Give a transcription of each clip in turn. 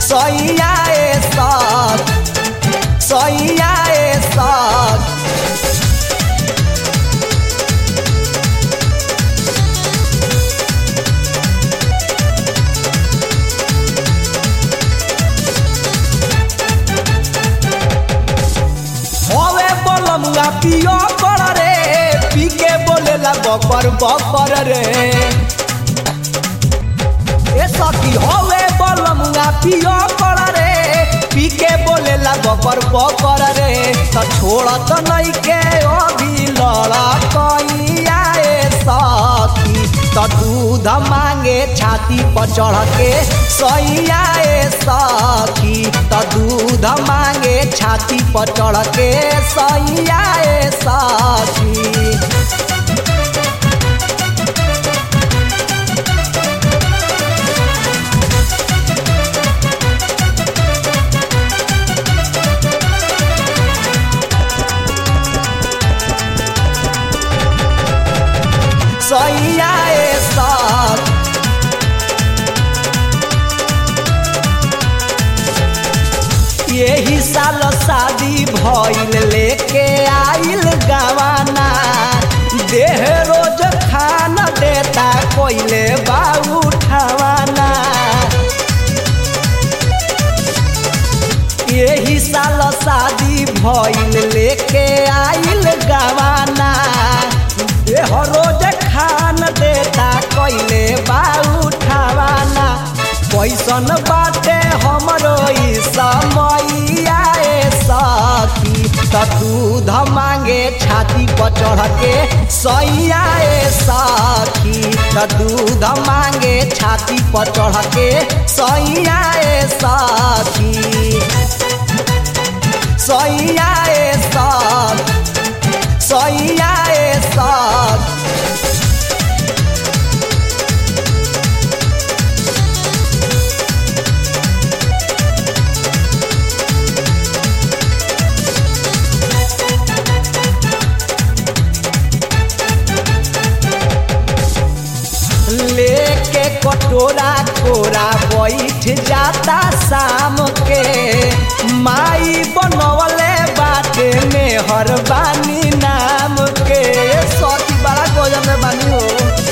सैया ए साथ सैया ए साथ होवे बोलमुआ पियो कर रे पी के बोलेला बपर बपर रे ए सखी होवे बोलमुआ पियो कर रे पी के बोलेला बपर बपर रे त छोड़त नहीं के अभी लड़ा कैया ए सखी त दूध मांगे छाती पर चढ़ के सैया ए सखी त दूध मांगे छाती पर चढ़ के सैया ए सखी सैया ए साथ यही साल शादी भइल लेके आइल गवाना देह रोज खाना देता कोइले बाबू ठवाना यही साल शादी भइल लेके आइल गवाना देह रोज खान देता कइले बाऊ ठवाना कैसन बाटे हमरो ई समैया ए सखी त दूध मांगे छाती पर चढ़ के सैया ए सखी त दूध मांगे छाती पर चढ़ के सैया ए सखी सैया ए साथ सैया ए साथ लेके कटोरा कोरा बैठ जाता शाम के माई बनवले बाटे में हर बानी नाम के सती बड़ा गोजम में बानी हो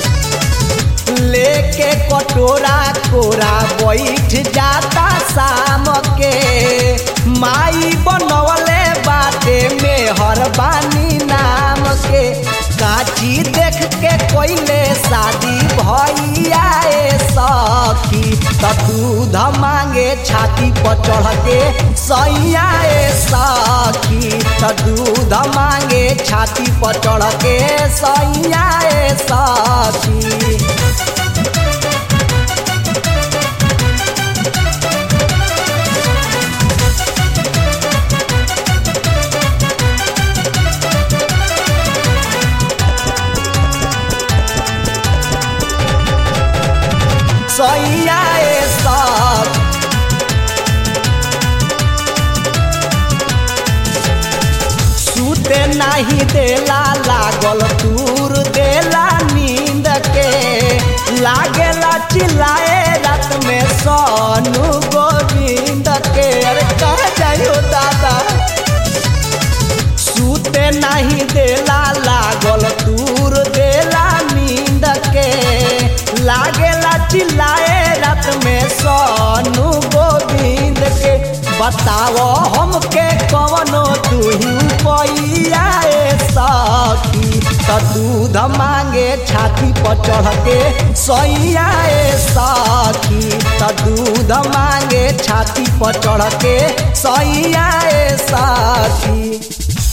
लेके कटोरा कोरा बैठ जाता शाम के माई बनवले बाटे में हर बानी नाम के काची देख के कोइले शादी भैया ए सखी त दूध मांगे छाती पर चढ़ के सैया ए सखी त दूध मांगे छाती पर चढ़ के सैया ए सखी सैया ए साथ सूते नाही देला लागल दूर देला नींद के लागेला चिल्लाए रात में सोनू गोविंद के अरे कह जाइयो दादा सूते नहीं देला लागल दूर देला नींद के लागेला चिल्लाए रात में सोनू गोविंद के बताओ हमके कवनो तू पैया ए सखी त दूध मांगे छाती पर चढ़ के सैया ए सखी त दूध मांगे छाती पर चढ़ के सैया ए सखी